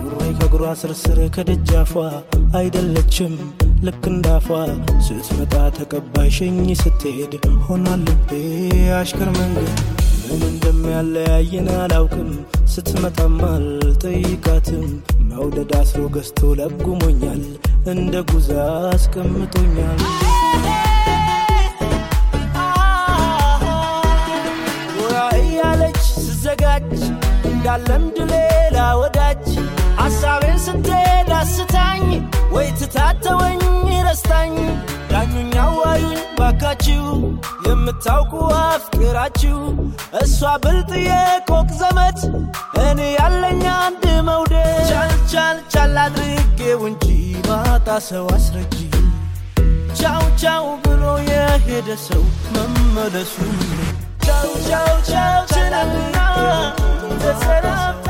ኑሬ ከእግሯ ስርስር ከደጃፏ አይደለችም ልክ እንዳፏ ስትመጣ ተቀባይ ሸኝ ስትሄድ ሆኗል ልቤ አሽከር መንገድ ምን እንደሚያለያየን አላውቅም ስትመጣም አልጠይቃትም መውደድ አስሮ ገዝቶ ለጉሞኛል እንደ ጉዛ አስቀምጦኛል ጎራ እያለች ስዘጋጅ እንዳለምድ ሌላ ወዳጅ ሐሳቤን ስትሄድ አስታኝ ወይ ትታተወኝ ረስታኝ ዳኙኝ አዋዩኝ ባካችሁ የምታውቁ አፍቅራችሁ እሷ ብልጥ የቆቅ ዘመድ እኔ ያለኝ አንድ መውደድ ቻል ቻል ቻል አድርጌው እንጂ ማጣ ሰው አስረጂ ቻው ቻው ብሎ የሄደ ሰው መመለሱ ቻው ቻው ቻው ችላልና ተሰናብቶ